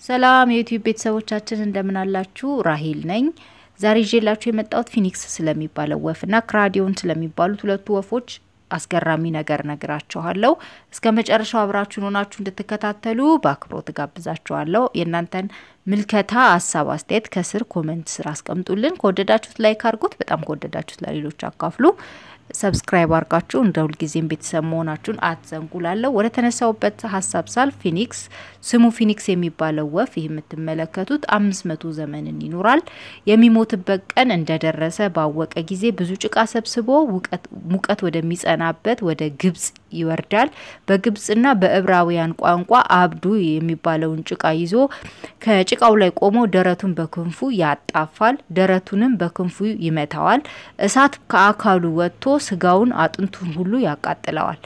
ሰላም የዩቲዩብ ቤተሰቦቻችን እንደምን አላችሁ? ራሄል ነኝ። ዛሬ ይዤላችሁ የመጣሁት ፊኒክስ ስለሚባለው ወፍና ክራዲዮን ስለሚባሉት ሁለቱ ወፎች አስገራሚ ነገር ነግራችኋለሁ። እስከ መጨረሻው አብራችሁን ሆናችሁ እንድትከታተሉ በአክብሮት ጋብዛችኋለሁ። የእናንተን ምልከታ፣ ሀሳብ፣ አስተያየት ከስር ኮመንት ስር አስቀምጡልን። ከወደዳችሁት ላይክ አድርጉት፣ በጣም ከወደዳችሁት ለሌሎች አካፍሉ። ሰብስክራይብ አድርጋችሁ እንደ ሁልጊዜም ቤተሰብ መሆናችሁን አትዘንጉላለሁ። ወደ ተነሳውበት ሀሳብ ሳል ፊኒክስ ስሙ ፊኒክስ የሚባለው ወፍ ይህ የምትመለከቱት አምስት መቶ ዘመንን ይኖራል። የሚሞትበት ቀን እንደደረሰ ባወቀ ጊዜ ብዙ ጭቃ ሰብስቦ ሙቀት ወደሚጸናበት ወደ ግብጽ ይወርዳል። በግብጽና በዕብራውያን ቋንቋ አብዱ የሚባለውን ጭቃ ይዞ ከጭቃው ላይ ቆሞ ደረቱን በክንፉ ያጣፋል። ደረቱንም በክንፉ ይመታዋል። እሳት ከአካሉ ወጥቶ ስጋውን አጥንቱን ሁሉ ያቃጥለዋል።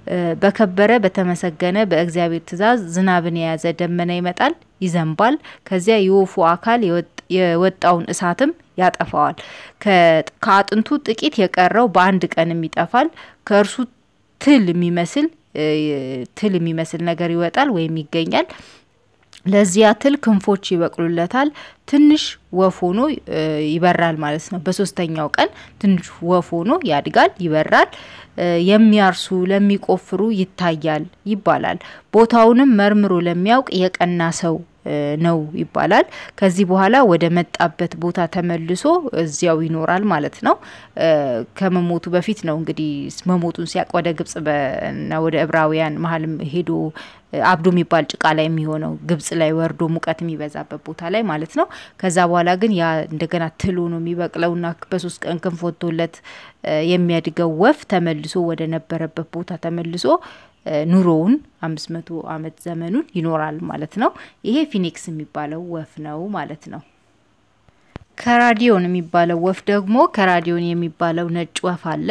በከበረ በተመሰገነ በእግዚአብሔር ትእዛዝ ዝናብን የያዘ ደመና ይመጣል፣ ይዘንባል። ከዚያ የወፉ አካል የወጣውን እሳትም ያጠፋዋል። ከአጥንቱ ጥቂት የቀረው በአንድ ቀንም ይጠፋል። ከእርሱ ትል የሚመስል ትል የሚመስል ነገር ይወጣል ወይም ይገኛል። ለዚያ ትል ክንፎች ይበቅሉለታል። ትንሽ ወፍ ሆኖ ይበራል ማለት ነው። በሶስተኛው ቀን ትንሽ ወፍ ሆኖ ያድጋል፣ ይበራል። የሚያርሱ ለሚቆፍሩ ይታያል ይባላል። ቦታውንም መርምሮ ለሚያውቅ የቀና ሰው ነው ይባላል። ከዚህ በኋላ ወደ መጣበት ቦታ ተመልሶ እዚያው ይኖራል ማለት ነው። ከመሞቱ በፊት ነው እንግዲህ መሞቱን ሲያቅ ወደ ግብጽ እና ወደ ዕብራውያን መሀልም ሄዶ አብዶ የሚባል ጭቃ ላይ የሚሆነው ግብጽ ላይ ወርዶ ሙቀት የሚበዛበት ቦታ ላይ ማለት ነው። ከዛ በኋላ ግን ያ እንደገና ትሎ ነው የሚበቅለውና በሶስት ቀን ክንፍ ወጥቶለት የሚያድገው ወፍ ተመልሶ ወደ ነበረበት ቦታ ተመልሶ ኑሮውን አምስት መቶ አመት ዘመኑን ይኖራል ማለት ነው። ይሄ ፊኒክስ የሚባለው ወፍ ነው ማለት ነው። ከራዲዮን የሚባለው ወፍ ደግሞ ከራዲዮን የሚባለው ነጭ ወፍ አለ።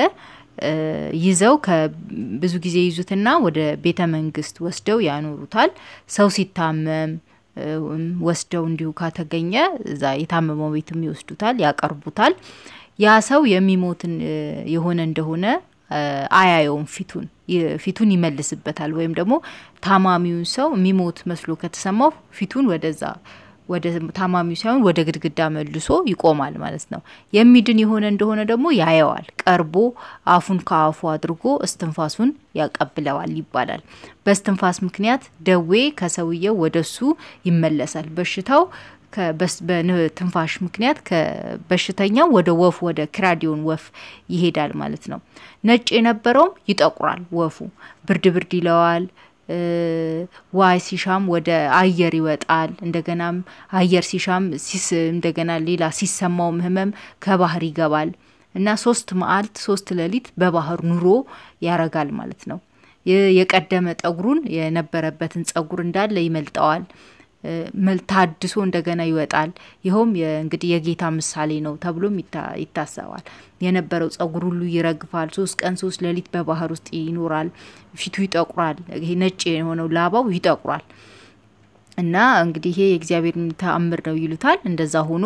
ይዘው ብዙ ጊዜ ይዙትና ወደ ቤተ መንግስት ወስደው ያኖሩታል። ሰው ሲታመም ወስደው እንዲሁ ካተገኘ እዛ የታመመው ቤትም ይወስዱታል፣ ያቀርቡታል። ያ ሰው የሚሞትን የሆነ እንደሆነ አያየውም። ፊቱን ፊቱን ይመልስበታል። ወይም ደግሞ ታማሚውን ሰው የሚሞት መስሎ ከተሰማው ፊቱን ወደዛ ወደ ታማሚው ሳይሆን ወደ ግድግዳ መልሶ ይቆማል ማለት ነው። የሚድን የሆነ እንደሆነ ደግሞ ያየዋል። ቀርቦ አፉን ከአፉ አድርጎ እስትንፋሱን ያቀብለዋል ይባላል። በእስትንፋስ ምክንያት ደዌ ከሰውየው ወደሱ ይመለሳል። በሽታው በትንፋሽ ምክንያት ከበሽተኛው ወደ ወፉ ወደ ክራዲዮን ወፍ ይሄዳል ማለት ነው። ነጭ የነበረውም ይጠቁራል። ወፉ ብርድ ብርድ ይለዋል። ዋይ ሲሻም ወደ አየር ይወጣል። እንደገናም አየር ሲሻም እንደገና ሌላ ሲሰማውም ህመም ከባህር ይገባል እና ሶስት መዓልት ሶስት ሌሊት በባህር ኑሮ ያረጋል ማለት ነው። የቀደመ ጠጉሩን የነበረበትን ጸጉር እንዳለ ይመልጠዋል። ታድሶ እንደገና ይወጣል። ይኸውም እንግዲህ የጌታ ምሳሌ ነው ተብሎም ይታሰባል። የነበረው ጸጉር ሁሉ ይረግፋል። ሶስት ቀን ሶስት ሌሊት በባህር ውስጥ ይኖራል። ፊቱ ይጠቁራል። ይሄ ነጭ የሆነው ላባው ይጠቁራል። እና እንግዲህ ይሄ የእግዚአብሔር ተአምር ነው ይሉታል። እንደዛ ሆኖ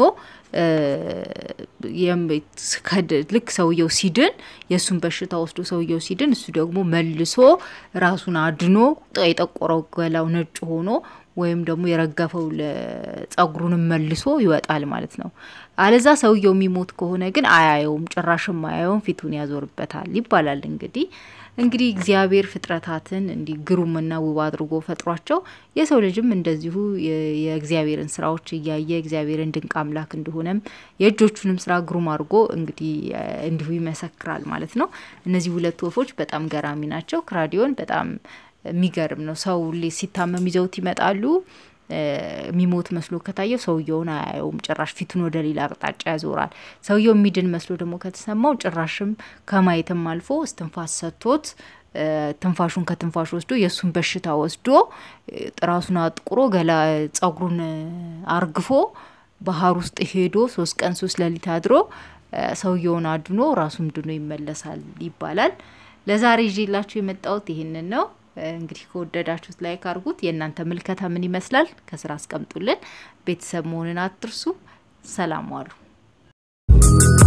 ልክ ሰውየው ሲድን የእሱን በሽታ ወስዶ ሰውየው ሲድን እሱ ደግሞ መልሶ ራሱን አድኖ የጠቆረው ገላው ነጭ ሆኖ ወይም ደግሞ የረገፈው ጸጉሩንም መልሶ ይወጣል ማለት ነው። አለዛ ሰውየው የሚሞት ከሆነ ግን አያየውም፣ ጭራሽም አያየውም፣ ፊቱን ያዞርበታል ይባላል። እንግዲህ እንግዲህ እግዚአብሔር ፍጥረታትን እንዲህ ግሩምና ውብ አድርጎ ፈጥሯቸው የሰው ልጅም እንደዚሁ የእግዚአብሔርን ስራዎች እያየ እግዚአብሔርን ድንቅ አምላክ እንደሆነም የእጆቹንም ስራ ግሩም አድርጎ እንግዲህ እንዲሁ ይመሰክራል ማለት ነው። እነዚህ ሁለት ወፎች በጣም ገራሚ ናቸው። ክራዲዮን በጣም የሚገርም ነው። ሰው ሲታመም ይዘውት ይመጣሉ። የሚሞት መስሎ ከታየው ሰውየውን አያየውም፣ ጭራሽ ፊቱን ወደ ሌላ አቅጣጫ ያዞራል። ሰውየው የሚድን መስሎ ደግሞ ከተሰማው ጭራሽም ከማየትም አልፎ እስትንፋስ ሰጥቶት ትንፋሹን ከትንፋሽ ወስዶ የእሱን በሽታ ወስዶ ራሱን አጥቁሮ ገላ ጸጉሩን አርግፎ ባህር ውስጥ ሄዶ ሶስት ቀን ሶስት ሌሊት አድሮ ሰውየውን አድኖ ራሱም ድኖ ይመለሳል ይባላል። ለዛሬ ይዤላችሁ የመጣሁት ይህንን ነው። እንግዲህ ከወደዳችሁት ላይክ አድርጉት። የእናንተ ምልከታ ምን ይመስላል? ከስራ አስቀምጡልን። ቤተሰብ መሆንን አትርሱ። ሰላም ዋሉ።